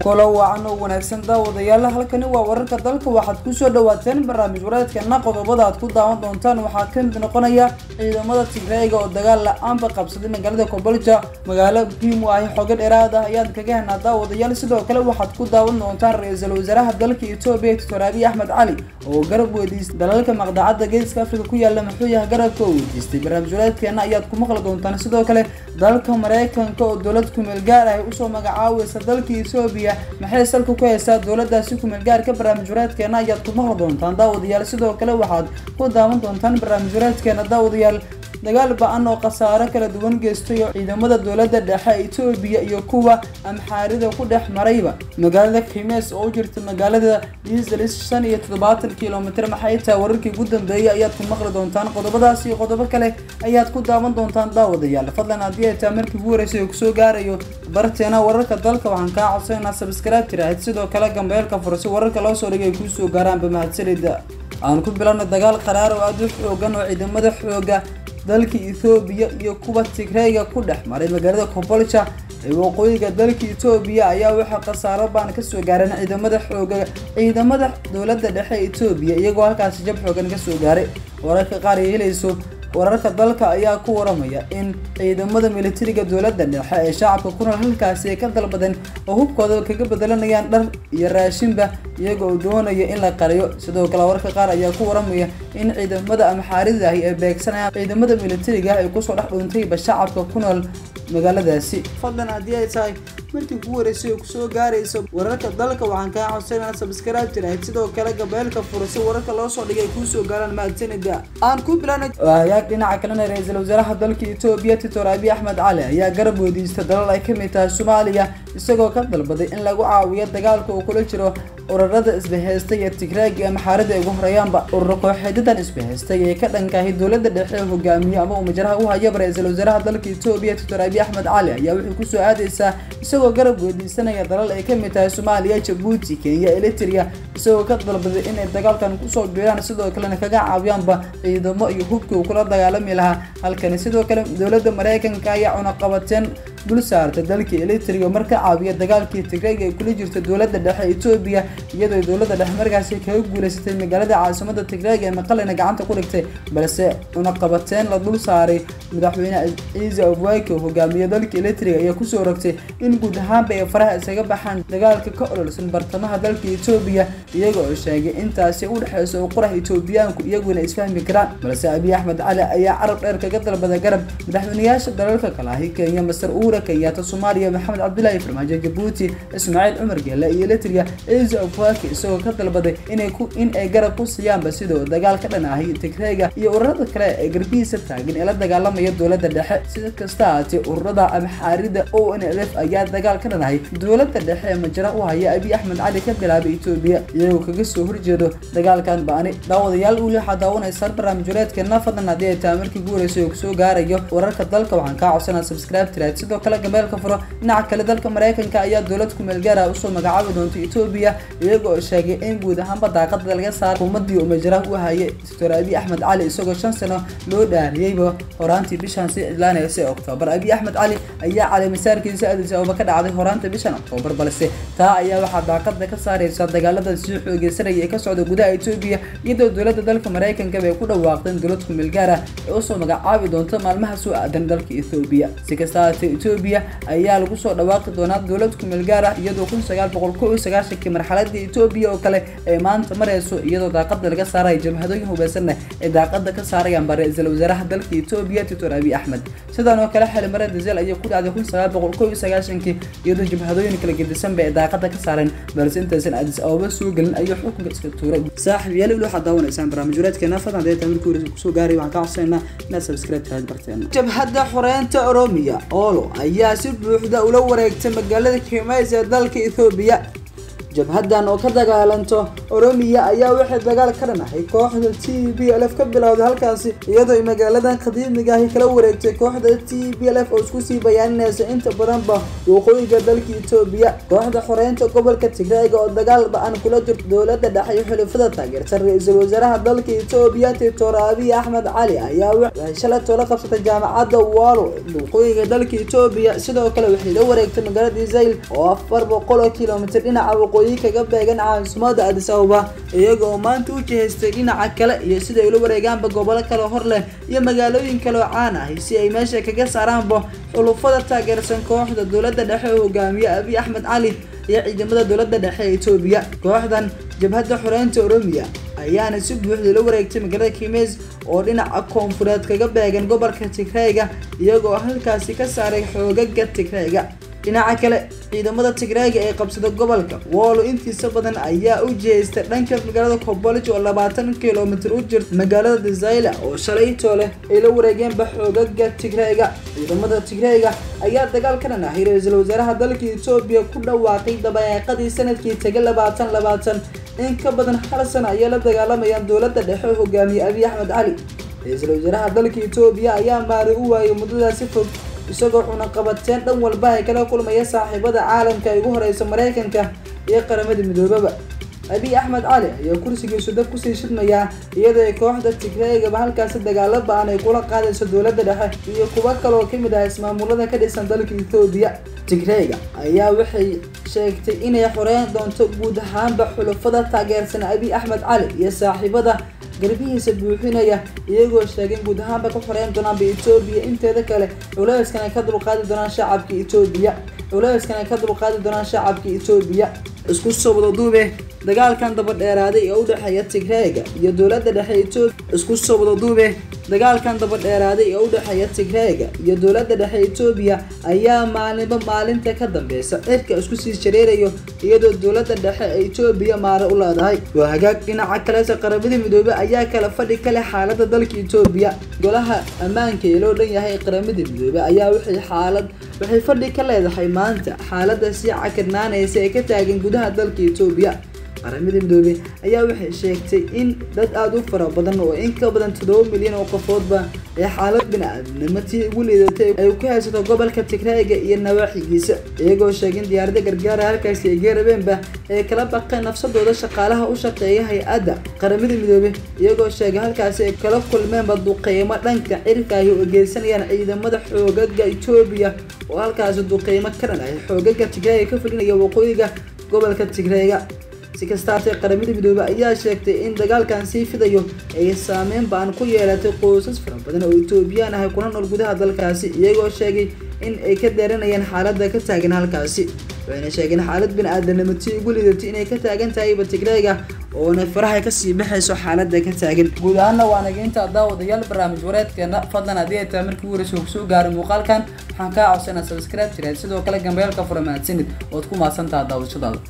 kula wacan oo wanaagsan daawadayaal halkani waa wararka dalka waxaad kusoo dhawaateen barnaamij wareedkeena qodobada aad ku daawan doontaan waxaa ka mid noqonaya ciidamada tigreega oo dagaal la-aanba qabsaday magaalada kobolja magaalo muhiim u ahi xogo dheeraad ah ayaad kaga henaa daawadayaal sidoo kale waxaad ku daawan doontaan ra-iisul wasaaraha dalka etoobiya doctor abiy axmed cali oo garab weydiistay dalalka maqdacadda geeska afrika ku yaala muxuu yahay garabka oo weydiistay barnaamij wareedkeena ayaad ku maqli doontaan sidoo kale dalka mareykanka oo dowlad kumeel gaar ah usoo magacaaweysa dalka etoobiya maxay salka ku haysaa dowladaasi kumeel gaarka barnaamij wareedkeena ayaad ku maqli doontaan daawadayaal sidoo kale waxaad ku daawan doontaan barnaamij wareedkeena daawadayaal dagaal ba-an oo khasaaro kala duwan geystay oo ciidamada dowladda dhexe etoobiya iyo kuwa amxaarida ku dhex marayba magaalada kimes oo u jirta magaalada diselis shan iyo toddobaatan kilomitr maxay tahay wararkii ugu dambeeyay ayaad ku maqli doontaan qodobadaas iyo qodobo kale ayaad ku daawan doontaan daawadayaal fadlan haddii ay tahay markii ugu horeysay oo kusoo gaarayo barteena wararka dalka waxaan kaa codsanayna sabskaraab tiraahid sidoo kale gambeelka furasi wararka loo soo dhigay kuusoo gaaraanba mahadsanida aan ku bilowna dagaal qaraar oo aada u xoogan oo ciidamada xooga dalka ethoobiya iyo kuwa tigreyga ku dhex maray magaalada kobolja ee waqooyiga dalka etoobiya ayaa waxaa khasaaro baan kasoo gaareen ciidamada xooga ciidamada dowladda dhexe etoobiya iyagoo halkaasi jab xoogan kasoo gaaray wararka qaar ay helayso wararka dalka ayaa ku waramaya in ciidamada militariga dowladda dhexe ee shacabka ku nool halkaasi ay ka dalbadeen oo hubkooda kaga bedelanayaan dhar iyo raashinba iyaga oo doonaya in la qariyo sidoo kale wararka qaar ayaa ku waramaya in ciidamada amxaarida ahi ay beegsanayaan ciidamada militariga ah ay kusoo dhex dhuuntayba shacabka ku nool magaaladaasi fadlan haddii ay tahay markii kugu horeysay oo kusoo gaarayso wararka dalka waxaan kaa codsanayna sabskaraab tirahayd sidoo kale gabeelka furasi wararka loo soo dhigay kuusoo gaaraan mahadsanida aan ku bilana hagaag dhinaca kalena ra-iisul wasaaraha dalka etoobiya titor abiy axmed cali ayaa garab weydiista dalal ay kamid tahay soomaaliya isagoo ka dalbaday in lagu caawiyo dagaalka uu kula jiro ururada isbahaystay ee tigreeg ee maxaarida ay ugu horeeyaanba urur kooxeedadan isbahaystay ee ka dhankahay dowladda dhexe ee hogaamiye ama uu majraha u hayaba ra-iisul wasaaraha dalka etoobiya titor abiy axmed cali ayaa wuxuu kusoo aadaysaa isagoo garab weydiisanaya dalal ay kamid tahay soomaaliya jabuuti kenya eliteria isagoo ka dalbaday inay dagaalkan kusoo biiraan sidoo kalena kaga caawiyaanba ciidamo iyo hubkii uu kula dagaalami lahaa halkani sidoo kale dowladda mareykanka ayaa cunaqabateen dul saarta dalkii elitria mar ka caawiya dagaalkii tigreega ay kula jirta dowladda dhexe etoobiya iyadoo dowladda dhexe markaasi kaga guuleysatay magaalada caasimada tigreega ee maqalena gacanta ku dhigtay balse cunaqabateen la dul saaray madaxweyne ciise obwake oo hogaamiye dalka elitria ayaa kusoo rogtay in guud ahaanba ay faraha isaga baxaan dagaalka ka ololsan bartamaha dalka etoobiya iyaga oo sheegay intaasi u dhexeysa oo qurax etoobiyaanku iyaguna isfahmi karaan balse abiy axmed cali ayaa carab dheer kaga dalbada garab madaxweyneyaasha dalalka kale ahi kenya masar uura kenyaata soomaaliya maxamed cabdilaahi farmaajo jabuuti ismaaciil cumar geele iyo elitria ciise obwake isagoo ka dalbaday inay ku in ay garab ku siiyaanba sidoo dagaal ka dhan ahi tigreega iyo ururada kale ee garbihiisa taagan ee la dagaalamaya dowladda dhexe sida kasta ahaatee ururada amxaarida o n l f ayaa dagaal ka dhanahay dowladda dhexe ee majra u haya abiy axmed cali ka bilaabay etoobiya iyagoo kaga soo horjeedo dagaalkan ba-ani daawadayaal weli waxaa daawanaysaan barnaamij wareedkeena fadlan haddii ay tahay markii ugu horeysay oo kusoo gaarayo wararka dalka waxaan kaa codsanaa subscribe tiraad sidoo kale gabeelka furo dhinaca kale dalka mareykanka ayaa dowlad kumeel gaara usoo magacaabi doonta etoobiya iyaga oo sheegay in guud ahaanba daaqada laga saara xukuumadii uu majra u hayay doctor abiy axmed cali isagoo shan sano loo dhaariyeyba horaantii bishan si cidlaanaysa oktoobar abiy axmed cali ayaa cali masaarkiisa adis ababa ka dhacday horaanta bishan oktoobar balse taa ayaa waxaa daaqada ka saareysa dagaalada sii xoogeysanaya ee ka socda gudaha etoobiya iyadoo dowladda dalka mareykankaba ay ku dhawaaqdeen dowlad kumeel gaar ah ee usoo magacaabi doonta maalmaha soo aadan dalka ethoobiya si kasta haatee etoobiya ayaa lagu soo dhawaaqi doonaa dowlad kumeel gaar ah iyadoo kun sagaal boqol kow iyo sagaashankii marxaladii etoobiya oo kale ay maanta mareyso iyadoo daaqada laga saaraya jabhadooyin hubeysanna ay daaqada ka saarayaan ba ra-iisul wasaaraha dalka etoobiya titor abiy axmed sidaan oo kale xildhibaan diesel ayaa ku dhacday kun sagaal boqol kow iyo sagaashankii iyadoo jabhadooyin kala gedisanba ay daaqada ka saareen balse intaysan adis ababa soo gelin ayuu xukunka iska tuuray saaxib yaali weli waxaad daawanaysaan barnaamij wareedkeena fadlan haddii tahay markii horeysa kusoo gaaray waxaan kaa codsanayna inaad subscribe tahay barteena jabhadda xoreynta oromiya olo ayaa si buuxda ula wareegtay magaalada kimays ee dalka ethoobiya jabhaddan oo ka dagaalanto oromiya ayaa waxay dagaal ka dhanahay kooxda t b l f ka bilowday halkaasi iyadoo ay magaaladan qadiimiga ahi kala wareegtay kooxda t b l f oo isku sii bayaaninaysa inta badanba waqooyiga dalka etoobiya kooxda xoreynta gobolka tigrayga oo dagaal ba-an kula jirto dowladda dhexe iyo xulufada taageersan ra-iisul wasaaraha dalka etoobiya doctor abiy axmed cali ayaa waxay shalay toola qabsatay jaamacadda walo waqooyiga dalka etoobiya sidoo kale waxay la wareegtay magaalada israel oo afar boqol oo kilomitir dhinaca waqooyi kaga beegan caasimada adis ababa iyaga oo maanta u jihaystay dhinaca kale iyo sida ay ula wareegaanba gobolo kale hor leh iyo magaalooyin kale oo caan ahi si ay meesha kaga saaraanba xulufada taageersan kooxda dowladda dhexe oo hogaamiye abiy axmed cali iyo ciidamada dowladda dhexe ee etoobiya kooxdan jabhadda xoreynta oromiya ayaana si buuxda la wareegtay magaalada kimes oo dhinaca koonfureed kaga beegan gobolka tigrayga iyagoo halkaasi ka saaray xoogaga tigrayga dhinaca kale ciidamada tigrayga ee qabsada gobolka woolo intiisa badan ayaa u jihaystay dhanka magaalada kobolij oo labaatan kilomitir u jirta magaalada desayla oo shalaytoo leh ay la wareegeenba xoogaga tigrayga ciidamada tigrayga ayaa dagaal ka dhan ahay ra-iisul wasaaraha dalka etoobiya ku dhawaaqay dabaeeqadii sanadkii taga labaatan labaatan in ka badan hal sano ayay la dagaalamayaan dowladda dhexe oo hogaamiye abiy axmed cali ra-iisul wasaaraha dalka etoobiya ayaa maari u waayay muddadaasi fog isagoo cunaqabateen dhan walba ay kala kulmaya saaxiibada caalamka ay ugu horeysa maraykanka iyo qaramada midoobaba abiy axmed cali ayaa kursigiisu dab kusii shidmayaa iyadoo ay kooxda tigreegaba halkaasi dagaalo ba-an ay kula qaadayso dowladda dhexe iyo kuwo kale oo kamid ah ismaamulada ka dhisan dalka etoobiya tigreega ayaa waxay sheegtay inay xoreyn doonto guud ahaanba xulufada taageersan abiy axmed cali iyo saaxiibada garbihiisa buuxinaya iyagoo sheegay guud ahaanba ka xoreyn doonaanba etoobiya inteeda kale culeyskan ay ka dulqaadi doonaan shacabka etoobiya culeyskan ay ka dulqaadi doonaan shacabka etoobiya isku soo wada duube dagaalkan daba dheeraaday ee u dhexeeya tigreega iyo dowladda dhexe etoobiya isku soo wada duube dagaalkan daba dheeraaday ee u dhexeeya tigreega iyo dowladda dhexe etoobiya ayaa maalinba maalinta ka dambeysa cirka isku sii shareerayo iyadoo dowladda dhexe ee etoobiya maare u leedahay waa hagaag dhinaca kalese qaramada midoobey ayaa kala fadhi ka leh xaalada dalka etoobiya golaha ammaanka ee loo dhan yahay qaramada midoobey ayaa waxay xaalad waxay fadhi ka leedahay maanta xaalada sii cakirnaanaysa ee ka taagan gudaha dalka etoobiya qaramada midoobey ayaa waxay sheegtay in dad aada u fara badan oo in ka badan toddoba milyan oo qofoodba ee xaalad bini-aadamnimo tii ugu liidatay ay ku haysato gobolka tigrayga iyo nawaaxigiisa iyagoo sheegin diyaarada gargaara halkaasi ay geerabeenba ee kala baqeen nafsadooda shaqaalaha u shaqeeya hay-adda qaramada midoobey iyagoo sheegay halkaasi ay kala kulmeenba duqeymo dhanka cirkaahi oo geysanayaan ciidamada xoogaga etoobiya oo halkaasi duqeymo ka dhan ahay xoogaga tigrayga ka fulinaya waqooyiga gobolka tigrayga si kastaatee qaramada midoobey ayaa sheegtay in dagaalkan sii fidayo ay saameyn ba-an ku yeelatay qoysas fara badan oo etoobiyaan ahay kuna nool gudaha dalkaasi iyagoo sheegay in ay ka deeranayaan xaaladda ka taagan halkaasi waxayna sheegeen xaalad bini-aadanimo tii ugu lidatay inay ka taagan tahayba tigrayga oona faraha kasii baxayso xaaladda ka taagan guud ahaana waa naga intaa daawadayaal barnaamij wareedkeena fadlan haddii ay tahay markii waraysa uu soo gaaray muuqaalkan waxaan kaa codsanaa subscribe jireed sidoo kale gambeelka fura mahadsanid ood ku mahadsantaha daawashadaada